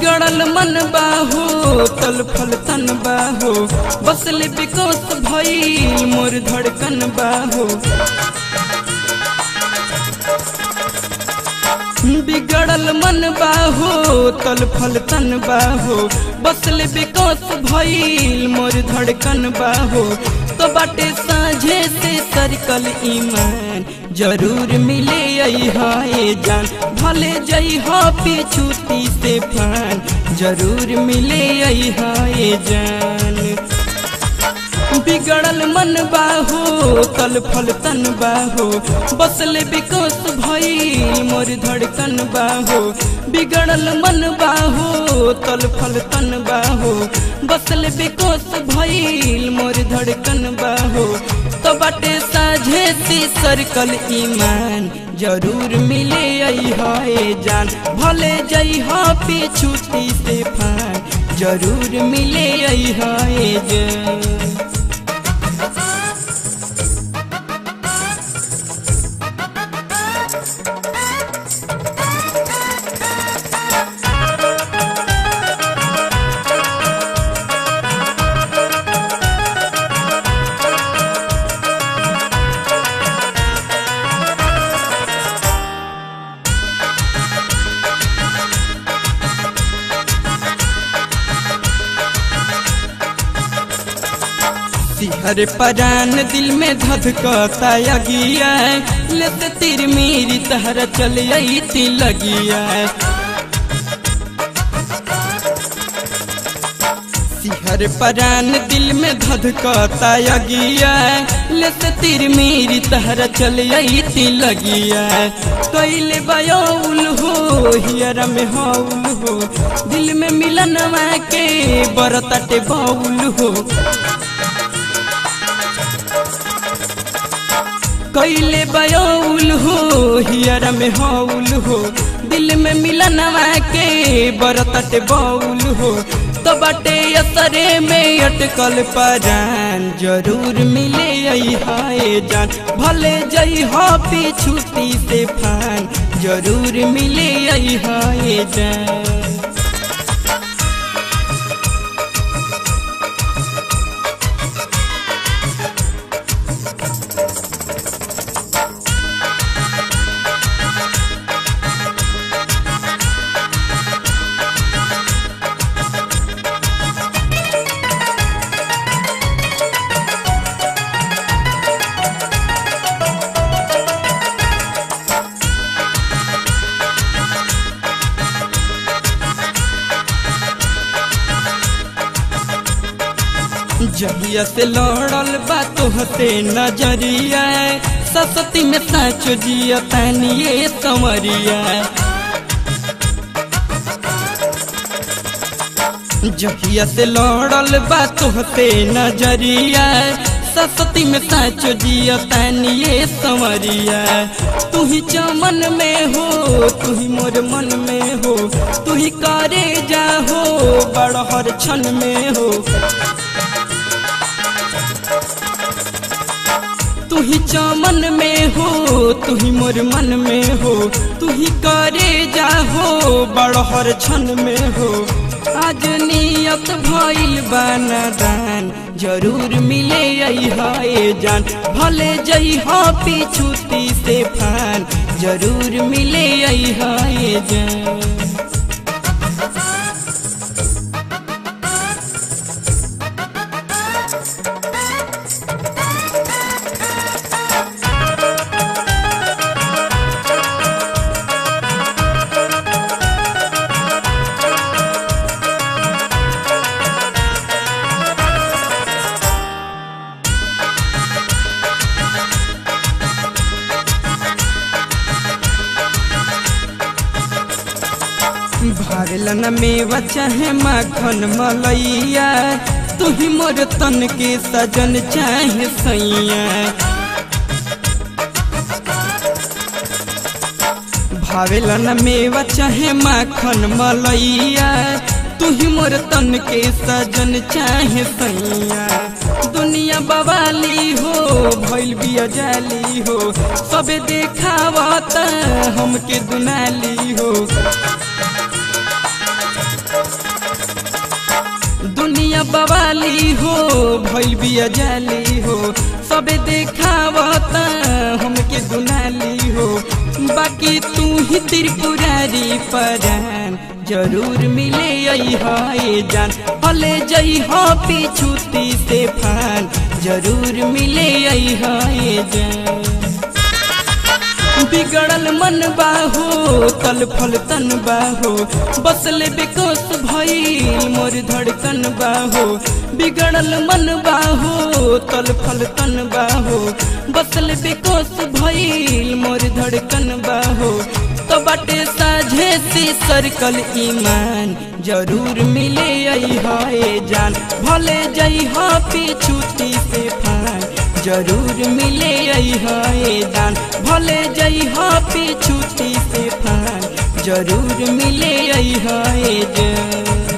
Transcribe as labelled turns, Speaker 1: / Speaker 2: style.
Speaker 1: बिगड़ल मन बाहो तल फल तन बाहो बसले बिकोस भई मोर धड़कन बाहो बिगड़ल मन बाहो तल फल तन बाहो बसले बिकोस भई मोर धड़कन बाहो तो बाटे साझे से सरकल ईमान जरूर मिले हाय जान भले जई हा पिछुती से फान जरूर मिले हाय जान बिगड़ल मन बाहो तल फल तन बाहो बसले बिकोस भई मोर धड़कन बाहो बिगड़ल मन बाहो तल फल तन बाहो बसले बिकोस भई मोर धड़कन बाहो तो बाटे साझे सी सर्कल ईमान जरूर मिले हाय जान भले जई हा पिछुती से फान जरूर मिले हाय जान हर परान दिल में धधकता अगिया लेते तीर मेरी तहरा चल आई ती लगिया सिहर परान दिल में धधकता अगिया लेते तीर मेरी तहरा चल आई ती लगिया कैले बयौल हो हियर में हौल हो दिल में मिलन के बरतटे बाउल हो कैले बयौल हो हियर में हौल हो दिल में मिलनवा के बरतट बौल हो तो बटे असरे में अटकल परान जरूर मिले हाय जान भले जई हो पिछुती से फान जरूर मिले हाय जान जहिया से लड़ल बा तोहते नजरिया ससती में साचो जिया तानिए समरिया जहिया से लड़ल बा तोहते नजरिया ससती में साचो जिया तानिए समरिया तू ही चमन में हो तू ही मोर मन में हो तू ही करे जा हो बड़हर क्षण में हो तू ही चमन में हो तू ही मोर मन में हो तू ही करे जा हो बड़हर क्षण में हो आज नियत भइल बानादान जरूर मिले हाय जान भले जई हो पिछुती से फान जरूर मिले हाय जान भागलन मेवा चाहे माखन मलैया तू ही मोर तन के सजन चाहे सैया भावेलन मेवा चाहे माखन मलैया तू ही मोर तन के सजन चाहे सैया दुनिया बवाली हो भइल बिया जाली हो सबे देखावत हमके दुनाली हो दुनिया बवाली हो भइल बिया जाली हो सबे देखावता हमके दुनाली हो बाकी तू ही त्रिपुरारी परान जरूर मिले है जान हले जई हो पिछुती से फान जरूर मिले है जान बिगड़ल मन बाहो तल फल तन बाहो बसले बेकोस भइल मोर धड़कन बाहो बिगड़ल मन बाहो तल फल तन बाहो बसले बेकोस भइल मोर धड़कन बाहो तो बाटे साझे सी सर्कल ईमान जरूर मिले है जान भले जई हो पिछुती से फान जरूर मिले है दान भले जई हो पिछुती से फान जरूर मिले है जान